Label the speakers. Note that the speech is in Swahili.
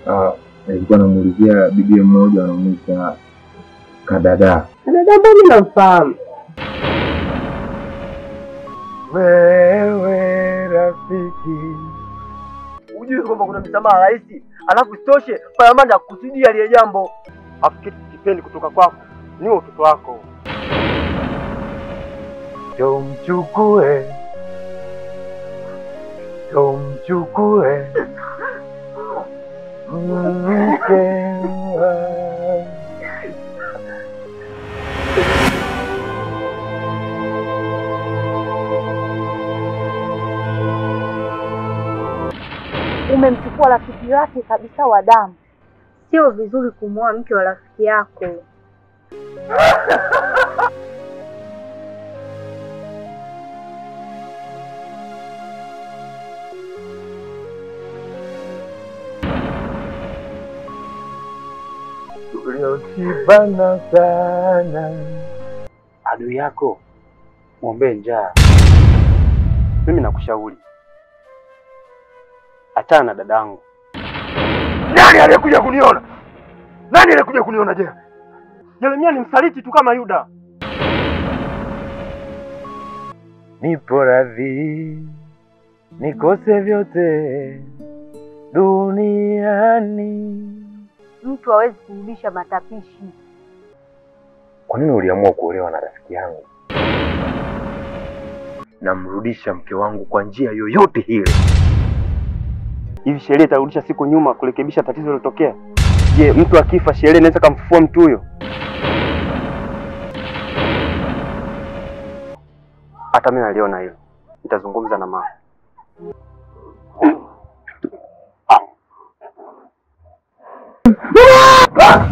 Speaker 1: Ah, nilikuwa namuulizia bibi mmoja anamuita Kadada.
Speaker 2: Dada ambaye mimi namfahamu.
Speaker 1: Wewe rafiki,
Speaker 3: Hujui kwamba kuna msamaha rahisi, alafu isitoshe Palamanda akusudia lile jambo. Afu kitu kipendi kutoka kwako ni utoto wako.
Speaker 1: tumchukue tumchukue mke wa-
Speaker 4: Umemchukua rafiki yake kabisa wa damu. Sio vizuri kumwoa mke wa rafiki yako.
Speaker 1: tuliotibana sana
Speaker 3: Adui yako mwombee njaa. Mimi nakushauri achana na dadangu.
Speaker 1: nani aliyekuja kuniona nani aliyekuja kuniona je
Speaker 3: Yeremia ni msaliti tu kama Yuda.
Speaker 1: nipo radhi nikose vyote duniani
Speaker 4: Mtu hawezi kurudisha matapishi.
Speaker 1: kwa nini uliamua kuolewa na rafiki yangu namrudisha mke wangu kwa njia yoyote ile
Speaker 3: Hivi sheria itarudisha siku nyuma kurekebisha tatizo lilotokea? Je, mtu akifa sheria inaweza kumfufua mtu huyo? Hata mimi naliona hilo, nitazungumza na mama.
Speaker 1: Ah!